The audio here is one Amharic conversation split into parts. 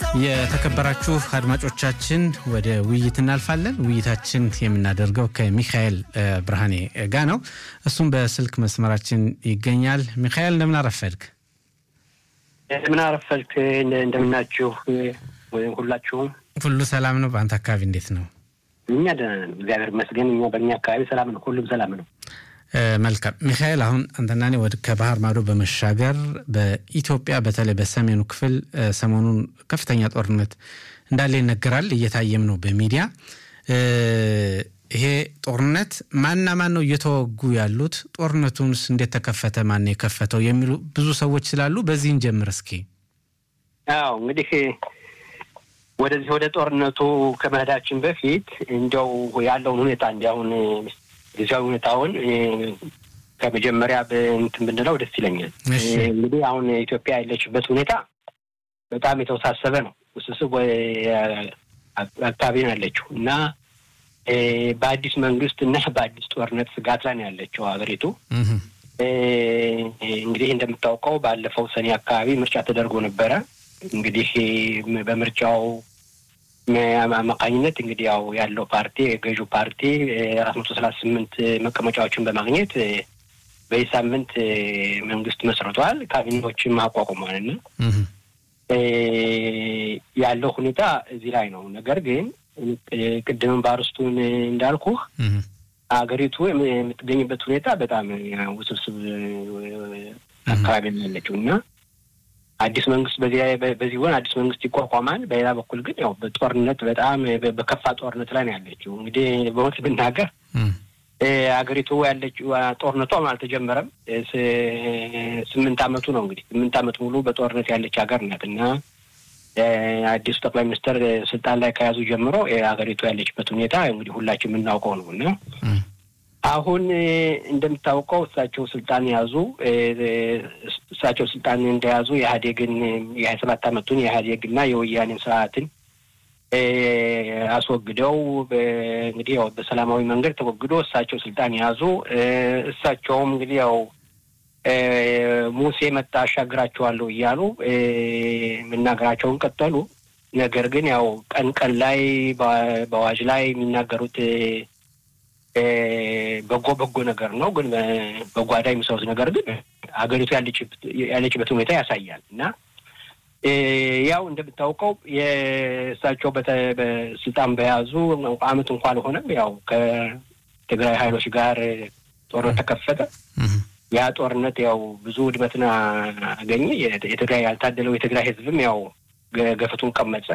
የተከበራችሁ አድማጮቻችን ወደ ውይይት እናልፋለን። ውይይታችን የምናደርገው ከሚካኤል ብርሃኔ ጋ ነው። እሱም በስልክ መስመራችን ይገኛል። ሚካኤል እንደምን አረፈድክ? እንደምን አረፈድክ? እንደምናችሁ ሁላችሁም? ሁሉ ሰላም ነው። በአንተ አካባቢ እንዴት ነው? እኛ ደህና ነን፣ እግዚአብሔር ይመስገን። እኛ በእኛ አካባቢ ሰላም ነው፣ ሁሉም ሰላም ነው። መልካም ሚካኤል፣ አሁን አንተና እኔ ወደ ከባህር ማዶ በመሻገር በኢትዮጵያ በተለይ በሰሜኑ ክፍል ሰሞኑን ከፍተኛ ጦርነት እንዳለ ይነገራል፣ እየታየም ነው በሚዲያ። ይሄ ጦርነት ማንና ማን ነው እየተወጉ ያሉት? ጦርነቱንስ እንዴት ተከፈተ? ማን ነው የከፈተው? የሚሉ ብዙ ሰዎች ስላሉ በዚህ እንጀምር እስኪ። አዎ እንግዲህ ወደዚህ ወደ ጦርነቱ ከመሄዳችን በፊት እንዲያው ያለውን ሁኔታ እንዲያሁን ጊዜያዊ ሁኔታውን ከመጀመሪያ እንትን ብንለው ደስ ይለኛል። እንግዲህ አሁን ኢትዮጵያ ያለችበት ሁኔታ በጣም የተወሳሰበ ነው። ውስብስብ አካባቢ ነው ያለችው እና በአዲስ መንግስት እና በአዲስ ጦርነት ስጋት ላይ ነው ያለችው ሀገሪቱ። እንግዲህ እንደምታውቀው ባለፈው ሰኔ አካባቢ ምርጫ ተደርጎ ነበረ። እንግዲህ በምርጫው አማካኝነት እንግዲህ ያው ያለው ፓርቲ የገዢው ፓርቲ አራት መቶ ሰላሳ ስምንት መቀመጫዎችን በማግኘት በዚህ ሳምንት መንግስት መስርቷል። ካቢኔዎችም አቋቁሟል እና ያለው ሁኔታ እዚህ ላይ ነው። ነገር ግን ቅድምም በአርስቱን እንዳልኩህ አገሪቱ የምትገኝበት ሁኔታ በጣም ውስብስብ አካባቢ ነው ያለችው እና አዲስ መንግስት በዚህ በዚህ ሆን አዲስ መንግስት ይቋቋማል። በሌላ በኩል ግን ያው በጦርነት በጣም በከፋ ጦርነት ላይ ነው ያለችው። እንግዲህ በእውነት ብናገር አገሪቱ ያለችው ጦርነቷም አልተጀመረም። ስምንት አመቱ ነው እንግዲህ ስምንት አመት ሙሉ በጦርነት ያለች ሀገር ናት እና አዲሱ ጠቅላይ ሚኒስትር ስልጣን ላይ ከያዙ ጀምሮ አገሪቱ ያለችበት ሁኔታ እንግዲህ ሁላችን የምናውቀው ነው እና አሁን እንደምታውቀው እሳቸው ስልጣን ያዙ። እሳቸው ስልጣን እንደያዙ የኢህአዴግን የሀያ ሰባት አመቱን የኢህአዴግና የወያኔን ስርዓትን አስወግደው እንግዲህ ያው በሰላማዊ መንገድ ተወግዶ እሳቸው ስልጣን ያዙ። እሳቸውም እንግዲህ ያው ሙሴ መጣ አሻግራቸዋለሁ እያሉ መናገራቸውን ቀጠሉ። ነገር ግን ያው ቀን ቀን ላይ በአዋጅ ላይ የሚናገሩት በጎ በጎ ነገር ነው። ግን በጓዳ የሚሰሩት ነገር ግን ሀገሪቱ ያለችበት ሁኔታ ያሳያል እና ያው እንደምታውቀው የእሳቸው በስልጣን በያዙ አመት እንኳ አልሆነም። ያው ከትግራይ ኃይሎች ጋር ጦርነት ተከፈተ። ያ ጦርነት ያው ብዙ ውድመትን አገኘ። የትግራይ ያልታደለው የትግራይ ህዝብም ያው ገፈቱን ቀመጸ።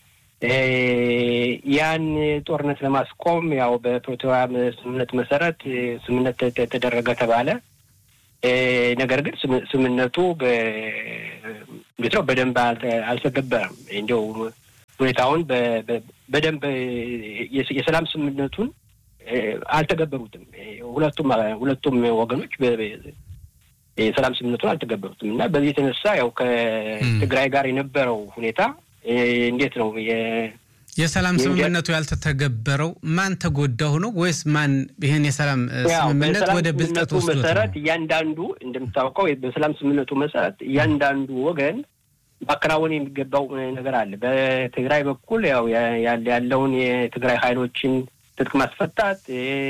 ያን ጦርነት ለማስቆም ያው በፕሪቶሪያ ስምምነት መሰረት ስምምነት ተደረገ ተባለ። ነገር ግን ስምምነቱ እንዴት ነው በደንብ አልተገበረም። እንዲያው ሁኔታውን በደንብ የሰላም ስምምነቱን አልተገበሩትም። ሁለቱም ሁለቱም ወገኖች የሰላም ስምምነቱን አልተገበሩትም እና በዚህ የተነሳ ያው ከትግራይ ጋር የነበረው ሁኔታ እንዴት ነው የሰላም ስምምነቱ ያልተተገበረው? ማን ተጎዳው ነው ወይስ ማን ይህን የሰላም ስምምነት ወደ ብልጠት ወስዶት መሰረት እያንዳንዱ እንደምታውቀው በሰላም ስምምነቱ መሰረት እያንዳንዱ ወገን ማከናወን የሚገባው ነገር አለ። በትግራይ በኩል ያው ያለውን የትግራይ ኃይሎችን ትጥቅ ማስፈታት፣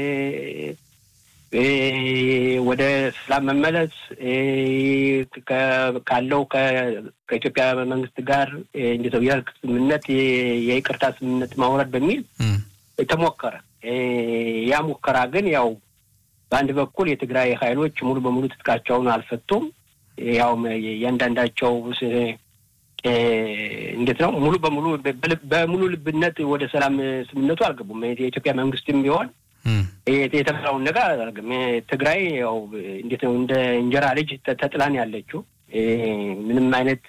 ወደ ሰላም መመለስ ካለው ከኢትዮጵያ መንግስት ጋር እንዴት ነው የእርቅ ስምምነት የይቅርታ ስምምነት ማውረድ በሚል ተሞከረ። ያ ሙከራ ግን ያው በአንድ በኩል የትግራይ ኃይሎች ሙሉ በሙሉ ትጥቃቸውን አልፈቱም። ያው እያንዳንዳቸው እንዴት ነው ሙሉ በሙሉ በሙሉ ልብነት ወደ ሰላም ስምምነቱ አልገቡም። የኢትዮጵያ መንግስትም ቢሆን የተባለውን ነገር አላደርግም። ትግራይ ያው እንዴት ነው እንደ እንጀራ ልጅ ተጥላን ያለችው ምንም አይነት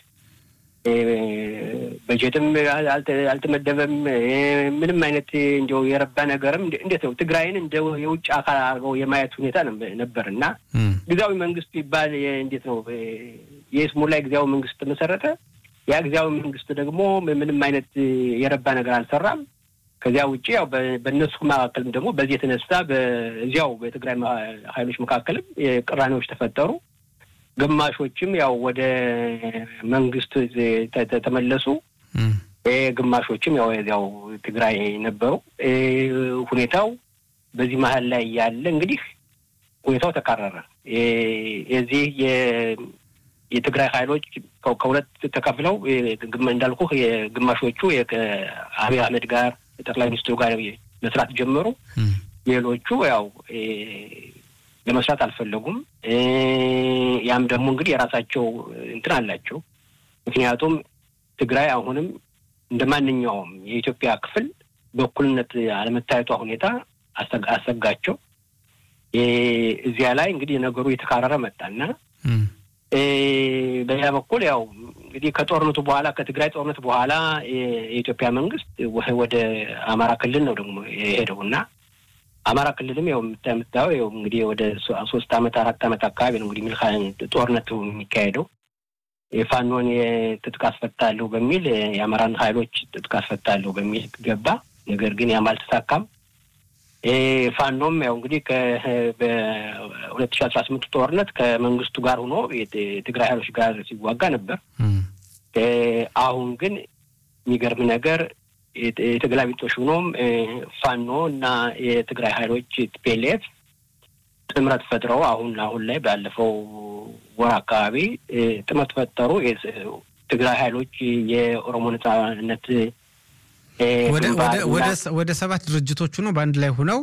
በጀትም አልተመደበም። ምንም አይነት እንዲያው የረባ ነገርም እንዴት ነው ትግራይን እንደ የውጭ አካል አድርገው የማየት ሁኔታ ነበር እና ጊዜያዊ መንግስት ይባል እንዴት ነው የስሙላ ጊዜያዊ መንግስት ተመሰረተ። ያ ጊዜያዊ መንግስት ደግሞ ምንም አይነት የረባ ነገር አልሰራም። ከዚያ ውጭ ያው በእነሱ መካከልም ደግሞ በዚህ የተነሳ በዚያው በትግራይ ኃይሎች መካከልም ቅራኔዎች ተፈጠሩ። ግማሾችም ያው ወደ መንግስት ተመለሱ። ግማሾችም ያው ያው ትግራይ ነበሩ። ሁኔታው በዚህ መሀል ላይ ያለ እንግዲህ ሁኔታው ተካረረ። የዚህ የትግራይ ኃይሎች ከሁለት ተከፍለው እንዳልኩ የግማሾቹ ከአብይ አህመድ ጋር ጠቅላይ ሚኒስትሩ ጋር መስራት ጀመሩ። ሌሎቹ ያው ለመስራት አልፈለጉም። ያም ደግሞ እንግዲህ የራሳቸው እንትን አላቸው። ምክንያቱም ትግራይ አሁንም እንደ ማንኛውም የኢትዮጵያ ክፍል በእኩልነት አለመታየቷ ሁኔታ አሰጋቸው። እዚያ ላይ እንግዲህ ነገሩ የተካረረ መጣና በሌላ በኩል ያው እንግዲህ ከጦርነቱ በኋላ ከትግራይ ጦርነት በኋላ የኢትዮጵያ መንግስት ወደ አማራ ክልል ነው ደግሞ የሄደው እና አማራ ክልልም ያው የምታየው ያው እንግዲህ ወደ ሶስት አመት አራት አመት አካባቢ ነው እንግዲህ ሚልካ ጦርነቱ የሚካሄደው የፋኖን የትጥቅ አስፈታለሁ በሚል የአማራን ኃይሎች ትጥቅ አስፈታለሁ በሚል ገባ። ነገር ግን ያም አልተሳካም። ፋኖም ያው እንግዲህ በሁለት ሺ አስራ ስምንቱ ጦርነት ከመንግስቱ ጋር ሆኖ የትግራይ ኃይሎች ጋር ሲዋጋ ነበር። አሁን ግን የሚገርም ነገር የተገላቢጦሽ ሆኖም ፋኖ እና የትግራይ ኃይሎች ቲፒኤልኤፍ ጥምረት ፈጥረው አሁን አሁን ላይ ባለፈው ወር አካባቢ ጥምረት ፈጠሩ። ትግራይ ኃይሎች የኦሮሞ ነጻነት ወደ ሰባት ድርጅቶቹ ነው በአንድ ላይ ሆነው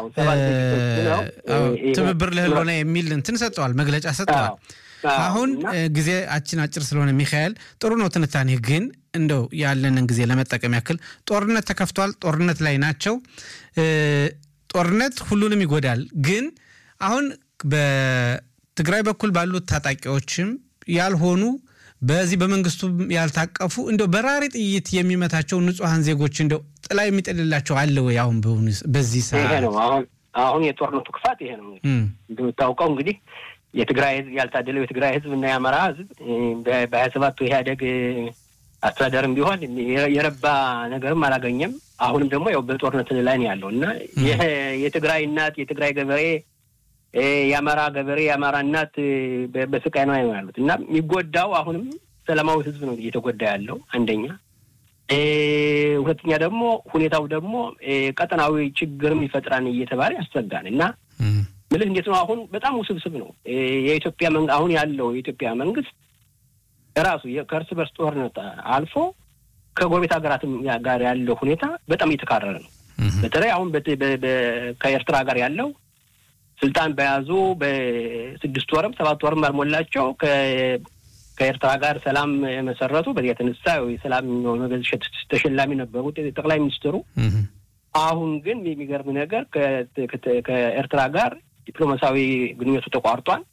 ትብብር ለህልውና የሚል እንትን ሰጠዋል፣ መግለጫ ሰጠዋል። አሁን ጊዜያችን አጭር ስለሆነ ሚካኤል ጥሩ ነው ትንታኔ፣ ግን እንደው ያለንን ጊዜ ለመጠቀም ያክል ጦርነት ተከፍቷል፣ ጦርነት ላይ ናቸው። ጦርነት ሁሉንም ይጎዳል። ግን አሁን በትግራይ በኩል ባሉት ታጣቂዎችም ያልሆኑ በዚህ በመንግስቱ ያልታቀፉ እንደው በራሪ ጥይት የሚመታቸው ንጹሐን ዜጎች እንደው ጥላ የሚጥልላቸው አለ ወይ? አሁን በዚህ ሰዓት ነው አሁን አሁን የጦርነቱ ክፋት ይሄ ነው። እንደምታውቀው እንግዲህ የትግራይ ህዝብ ያልታደለው የትግራይ ህዝብ እና የአማራ ህዝብ በሀያ ሰባቱ ኢህአዴግ አስተዳደርም ቢሆን የረባ ነገርም አላገኘም። አሁንም ደግሞ ያው በጦርነት ላይ ነው ያለው እና የትግራይ እናት የትግራይ ገበሬ የአማራ ገበሬ የአማራ እናት በስቃይ ነው ያሉት እና የሚጎዳው አሁንም ሰላማዊ ህዝብ ነው እየተጎዳ ያለው አንደኛ። ሁለተኛ ደግሞ ሁኔታው ደግሞ ቀጠናዊ ችግርም ይፈጥራን እየተባለ ያስሰጋን እና ምልህ እንዴት ነው አሁን በጣም ውስብስብ ነው የኢትዮጵያ አሁን ያለው የኢትዮጵያ መንግስት ራሱ ከእርስ በርስ ጦርነት አልፎ ከጎረቤት ሀገራትም ጋር ያለው ሁኔታ በጣም እየተካረረ ነው። በተለይ አሁን ከኤርትራ ጋር ያለው ስልጣን በያዙ በስድስት ወርም ሰባት ወርም ባልሞላቸው ከኤርትራ ጋር ሰላም መሰረቱ። በዚህ የተነሳ የሰላም ኖቤል ተሸላሚ ነበሩ ጠቅላይ ሚኒስትሩ። አሁን ግን የሚገርም ነገር ከኤርትራ ጋር ዲፕሎማሲያዊ ግንኙነቱ ተቋርጧል።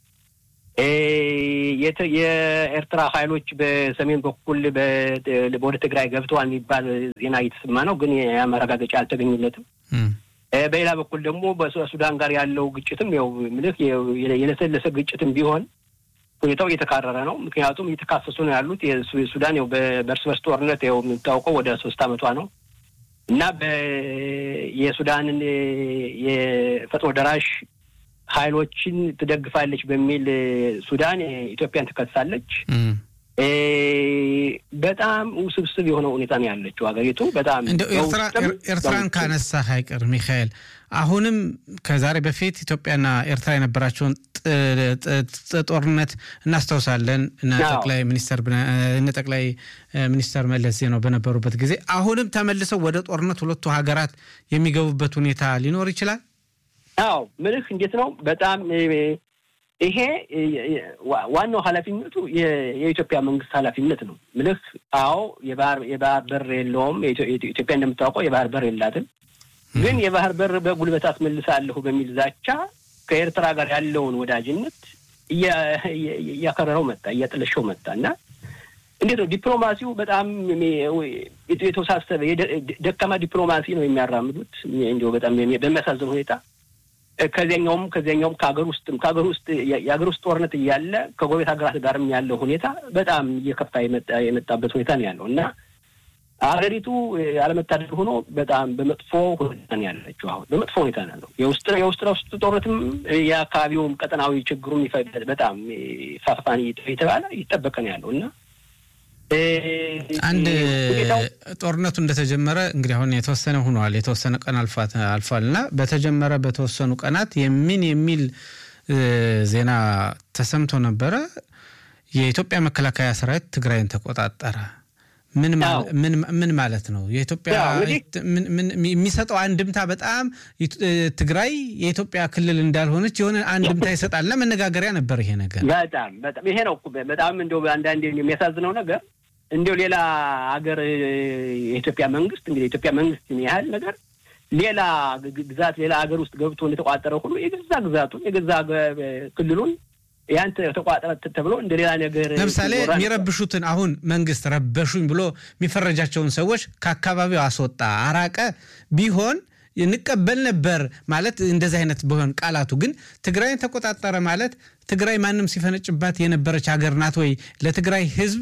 የኤርትራ ኃይሎች በሰሜን በኩል ወደ ትግራይ ገብተዋል የሚባል ዜና እየተሰማ ነው፣ ግን የማረጋገጫ አልተገኘለትም። በሌላ በኩል ደግሞ በሱዳን ጋር ያለው ግጭትም ያው ምልህ የለሰለሰ ግጭትም ቢሆን ሁኔታው እየተካረረ ነው። ምክንያቱም እየተካሰሱ ነው ያሉት ሱዳን ያው በእርስ በርስ ጦርነት ያው የምታውቀው ወደ ሶስት ዓመቷ ነው እና የሱዳንን የፈጥኖ ደራሽ ኃይሎችን ትደግፋለች በሚል ሱዳን ኢትዮጵያን ትከሳለች። በጣም ውስብስብ የሆነ ሁኔታ ነው ያለችው ሀገሪቱ። በጣም እንደው ኤርትራን ካነሳ አይቀር ሚካኤል፣ አሁንም ከዛሬ በፊት ኢትዮጵያና ኤርትራ የነበራቸውን ጦርነት እናስታውሳለን። እነ ጠቅላይ ሚኒስተር እነ ጠቅላይ ሚኒስተር መለስ ዜናው በነበሩበት ጊዜ አሁንም ተመልሰው ወደ ጦርነት ሁለቱ ሀገራት የሚገቡበት ሁኔታ ሊኖር ይችላል። አዎ ምልህ እንዴት ነው በጣም ይሄ ዋናው ኃላፊነቱ የኢትዮጵያ መንግስት ኃላፊነት ነው ምልህ። አዎ የባህር የባህር በር የለውም። ኢትዮጵያ እንደምታውቀው የባህር በር የላትም። ግን የባህር በር በጉልበት አስመልሳለሁ በሚል ዛቻ ከኤርትራ ጋር ያለውን ወዳጅነት እያከረረው መጣ፣ እያጠለሸው መጣ እና እንዴት ነው ዲፕሎማሲው በጣም የተወሳሰበ ደካማ ዲፕሎማሲ ነው የሚያራምዱት። እንዲሁ በጣም በሚያሳዝን ሁኔታ ከዚያኛውም ከዚያኛውም ከሀገር ውስጥም ከሀገር ውስጥ የሀገር ውስጥ ጦርነት እያለ ከጎረቤት ሀገራት ጋርም ያለው ሁኔታ በጣም እየከፋ የመጣበት ሁኔታ ነው ያለው እና ሀገሪቱ አለመታደል ሆኖ በጣም በመጥፎ ሁኔታ ነው ያለችው። አሁን በመጥፎ ሁኔታ ነው ያለው። የውስጥ የውስጥ ለውስጥ ጦርነትም የአካባቢውም ቀጠናዊ ችግሩም በጣም ፋፋን የተባለ ይጠበቀ ነው ያለው እና አንድ ጦርነቱ እንደተጀመረ እንግዲህ አሁን የተወሰነ ሆኗል፣ የተወሰነ ቀን አልፏል እና በተጀመረ በተወሰኑ ቀናት የምን የሚል ዜና ተሰምቶ ነበረ። የኢትዮጵያ መከላከያ ሰራዊት ትግራይን ተቆጣጠረ። ምን ማለት ነው? የኢትዮጵያ የሚሰጠው አንድምታ በጣም ትግራይ የኢትዮጵያ ክልል እንዳልሆነች የሆነ አንድምታ ይሰጣል እና መነጋገሪያ ነበር ይሄ ነገር። በጣም በጣም ይሄ ነው በጣም እንደው አንዳንዴ የሚያሳዝነው ነገር እንዲው ሌላ ሀገር የኢትዮጵያ መንግስት እንግዲህ የኢትዮጵያ መንግስትን ያህል ነገር ሌላ ግዛት ሌላ ሀገር ውስጥ ገብቶ እንደተቋጠረ ሁሉ የገዛ ግዛቱን የገዛ ክልሉን ያን ተቋጠረ ተብሎ እንደ ሌላ ነገር ለምሳሌ የሚረብሹትን አሁን መንግስት ረበሹኝ ብሎ የሚፈረጃቸውን ሰዎች ከአካባቢው አስወጣ፣ አራቀ ቢሆን እንቀበል ነበር ማለት እንደዚህ አይነት ቢሆን ቃላቱ ግን ትግራይን ተቆጣጠረ ማለት ትግራይ ማንም ሲፈነጭባት የነበረች ሀገር ናት ወይ? ለትግራይ ህዝብ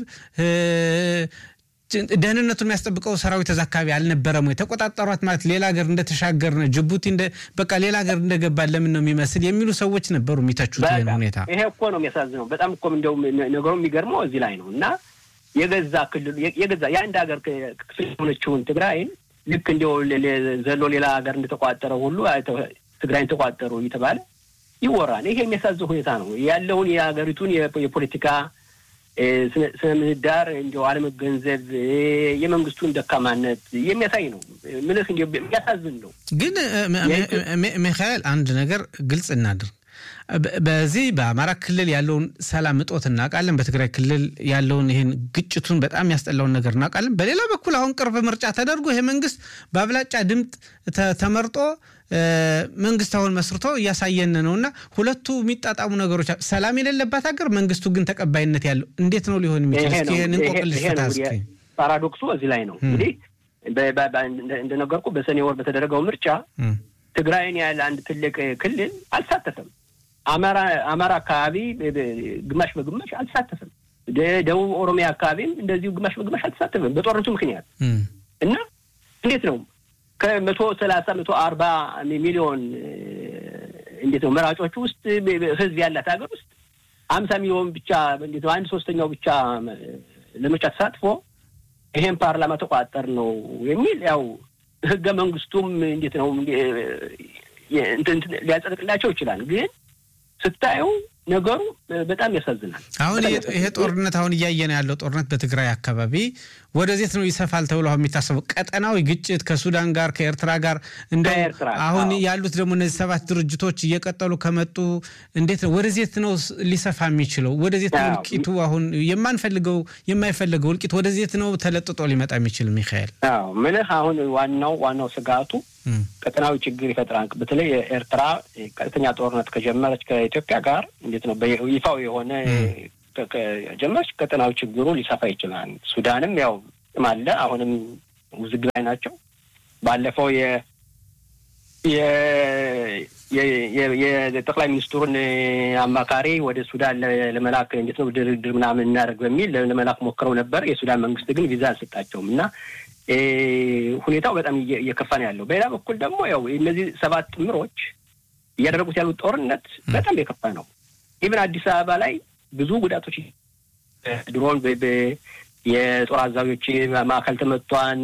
ደህንነቱን የሚያስጠብቀው ሰራዊት እዛ አካባቢ አልነበረም ወይ? ተቆጣጠሯት ማለት ሌላ ሀገር እንደተሻገርን ጅቡቲ በቃ ሌላ ሀገር እንደገባን ለምን ነው የሚመስል የሚሉ ሰዎች ነበሩ የሚተቹት ይህን ሁኔታ። ይሄ እኮ ነው የሚያሳዝነው። በጣም እኮ እንደው ነገሩ የሚገርመው እዚህ ላይ ነው እና የገዛ ክልሉ የገዛ የአንድ ሀገር ክፍል የሆነችውን ትግራይን ልክ እንዲያው ዘሎ ሌላ ሀገር እንደተቋጠረ ሁሉ ትግራይን ተቋጠሩ እየተባለ ይወራል። ይሄ የሚያሳዝን ሁኔታ ነው ያለውን የሀገሪቱን የፖለቲካ ስነ ምህዳር እንዲያው አለመገንዘብ የመንግስቱን ደካማነት የሚያሳይ ነው። ምልህ እንዲ የሚያሳዝን ነው። ግን ሚካኤል አንድ ነገር ግልጽ እናድርግ። በዚህ በአማራ ክልል ያለውን ሰላም እጦት እናውቃለን። በትግራይ ክልል ያለውን ይህን ግጭቱን በጣም ያስጠላውን ነገር እናውቃለን። በሌላ በኩል አሁን ቅርብ ምርጫ ተደርጎ ይሄ መንግስት በአብላጫ ድምፅ ተመርጦ መንግስት አሁን መስርቶ እያሳየን ነው እና ሁለቱ የሚጣጣሙ ነገሮች ሰላም የሌለባት ሀገር መንግስቱ ግን ተቀባይነት ያለው እንዴት ነው ሊሆን የሚችል? እስኪ ይህን እንቆቅልሽ ፍታ እስኪ። ፓራዶክሱ እዚህ ላይ ነው እንግዲህ እንደነገርኩ በሰኔ ወር በተደረገው ምርጫ ትግራይን ያለ አንድ ትልቅ ክልል አልተሳተፈም። አማራ አማራ አካባቢ ግማሽ በግማሽ አልተሳተፈም። ደቡብ ኦሮሚያ አካባቢም እንደዚሁ ግማሽ በግማሽ አልተሳተፈም በጦርነቱ ምክንያት እና እንዴት ነው ከመቶ ሰላሳ መቶ አርባ ሚሊዮን እንዴት ነው መራጮች ውስጥ ህዝብ ያላት ሀገር ውስጥ አምሳ ሚሊዮን ብቻ እንዴት ነው አንድ ሶስተኛው ብቻ ለምርጫ ተሳትፎ ይሄን ፓርላማ ተቋጠር ነው የሚል ያው ህገ መንግስቱም እንዴት ነው ሊያጸድቅላቸው ይችላል ግን ስታየው ነገሩ በጣም ያሳዝናል። አሁን ይሄ ጦርነት አሁን እያየን ያለው ጦርነት በትግራይ አካባቢ ወደዜት ነው ይሰፋል ተብሎ አሁን የሚታሰበው ቀጠናዊ ግጭት ከሱዳን ጋር ከኤርትራ ጋር እንደ አሁን ያሉት ደግሞ እነዚህ ሰባት ድርጅቶች እየቀጠሉ ከመጡ እንዴት ነው ወደዜት ነው ሊሰፋ የሚችለው? ወደዜት ነው እልቂቱ አሁን የማንፈልገው የማይፈልገው እልቂት ወደዜት ነው ተለጥጦ ሊመጣ የሚችል ሚካኤል? አዎ ምልህ አሁን ዋናው ዋናው ስጋቱ ቀጠናዊ ችግር ይፈጥራል። በተለይ ኤርትራ ቀጥተኛ ጦርነት ከጀመረች ከኢትዮጵያ ጋር እንዴት ነው ይፋው የሆነ ከጀመረች ቀጠናዊ ችግሩ ሊሰፋ ይችላል። ሱዳንም ያው አለ አሁንም ውዝግብ ላይ ናቸው። ባለፈው የ የጠቅላይ ሚኒስትሩን አማካሪ ወደ ሱዳን ለመላክ እንዴት ነው ድርድር ምናምን እናደርግ በሚል ለመላክ ሞክረው ነበር። የሱዳን መንግስት ግን ቪዛ አልሰጣቸውም እና ሁኔታው በጣም እየከፋ ነው ያለው። በሌላ በኩል ደግሞ ያው እነዚህ ሰባት ጥምሮች እያደረጉት ያሉት ጦርነት በጣም የከፋ ነው። ኢቨን አዲስ አበባ ላይ ብዙ ጉዳቶች ድሮን የጦር አዛዦች ማዕከል ተመቷን፣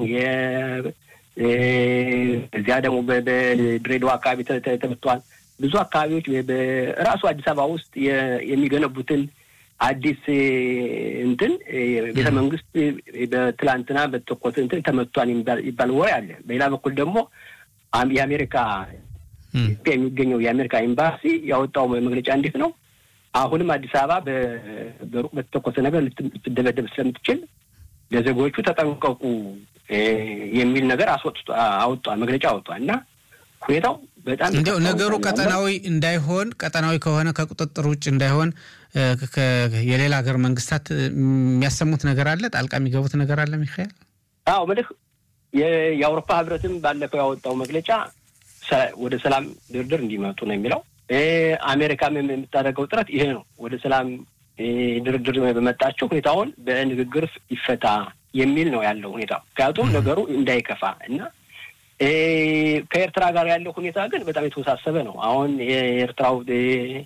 እዚያ ደግሞ በድሬዳዋ አካባቢ ተመቷል። ብዙ አካባቢዎች በራሱ አዲስ አበባ ውስጥ የሚገነቡትን አዲስ እንትን ቤተ መንግስት በትላንትና በተኮሰ እንትን ተመቷል ይባል ወሬ አለ። በሌላ በኩል ደግሞ የአሜሪካ የሚገኘው የአሜሪካ ኤምባሲ ያወጣው መግለጫ እንዴት ነው አሁንም አዲስ አበባ በሩቅ በተተኮሰ ነገር ልትደበደብ ስለምትችል ለዜጎቹ ተጠንቀቁ የሚል ነገር አወጧል፣ መግለጫ አወጧል እና ሁኔታው በጣም እንዲያው ነገሩ ቀጠናዊ እንዳይሆን ቀጠናዊ ከሆነ ከቁጥጥር ውጭ እንዳይሆን የሌላ ሀገር መንግስታት የሚያሰሙት ነገር አለ፣ ጣልቃ የሚገቡት ነገር አለ። ሚካኤል አዎ ምልህ የአውሮፓ ህብረትም ባለፈው ያወጣው መግለጫ ወደ ሰላም ድርድር እንዲመጡ ነው የሚለው። አሜሪካም የምታደርገው ጥረት ይሄ ነው። ወደ ሰላም ድርድር በመጣቸው ሁኔታውን በንግግር ይፈታ የሚል ነው ያለው ሁኔታ። ምክንያቱም ነገሩ እንዳይከፋ እና ከኤርትራ ጋር ያለው ሁኔታ ግን በጣም የተወሳሰበ ነው። አሁን የኤርትራው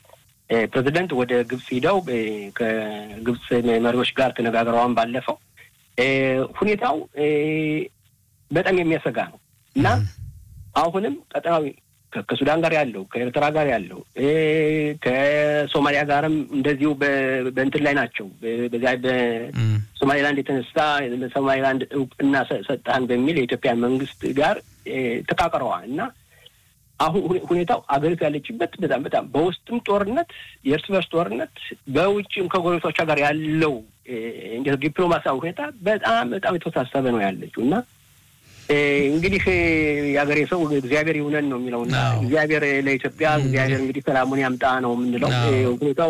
ፕሬዚደንት ወደ ግብጽ ሂደው ከግብጽ መሪዎች ጋር ተነጋግረዋን ባለፈው ሁኔታው በጣም የሚያሰጋ ነው እና አሁንም ቀጠናዊ ከሱዳን ጋር ያለው ከኤርትራ ጋር ያለው ከሶማሊያ ጋርም እንደዚሁ በእንትን ላይ ናቸው። በዚያ በሶማሌላንድ የተነሳ ለሶማሌላንድ እውቅና ሰጣን በሚል የኢትዮጵያ መንግስት ጋር ተቃቅረዋል እና አሁን ሁኔታው አገሪቱ ያለችበት በጣም በጣም በውስጥም ጦርነት፣ የእርስ በርስ ጦርነት፣ በውጭም ከጎረቤቶቿ ጋር ያለው እንደ ዲፕሎማሲያዊ ሁኔታ በጣም በጣም የተወሳሰበ ነው ያለችው እና እንግዲህ የሀገሬ ሰው እግዚአብሔር ይሁነን ነው የሚለው እና እግዚአብሔር ለኢትዮጵያ እግዚአብሔር እንግዲህ ሰላሙን ያምጣ ነው የምንለው። ሁኔታው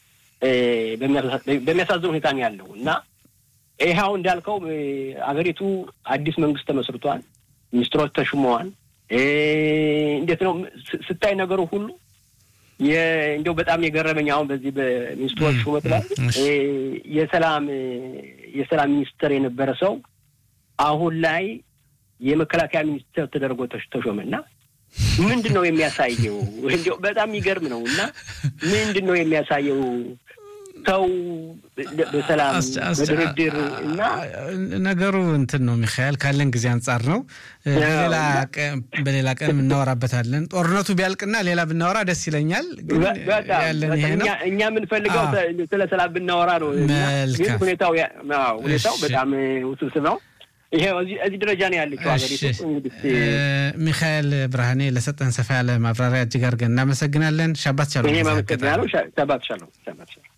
በሚያሳዝን ሁኔታ ነው ያለው እና ይኸው እንዳልከው አገሪቱ አዲስ መንግስት ተመስርቷል። ሚኒስትሮች ተሹመዋል። እንዴት ነው ስታይ ነገሩ ሁሉ እንዲያው በጣም የገረመኝ አሁን በዚህ በሚኒስትሮች ሹመት ላይ የሰላም የሰላም ሚኒስትር የነበረ ሰው አሁን ላይ የመከላከያ ሚኒስትር ተደርጎ ተሾመና ምንድን ነው የሚያሳየው? እንዲያው በጣም የሚገርም ነው እና ምንድን ነው የሚያሳየው? ሰው በሰላም በድርድር እና ነገሩ እንትን ነው ሚካኤል፣ ካለን ጊዜ አንጻር ነው። በሌላ ቀን እናወራበታለን። ጦርነቱ ቢያልቅና ሌላ ብናወራ ደስ ይለኛል። ያለን ይሄ ነው። እኛ የምንፈልገው ስለ ሰላም ብናወራ ነው። ግን ሁኔታው ሁኔታው በጣም ውስብስብ ነው። ይሄ እዚህ ደረጃ ነው ያለችው ሀገሪቱ። ሚካኤል ብርሃኔ ለሰጠን ሰፋ ያለ ማብራሪያ እጅግ አድርገን እናመሰግናለን። ሻባት ሻሎም። እኔም አመሰግናለሁ። ሻባት ሻሎም።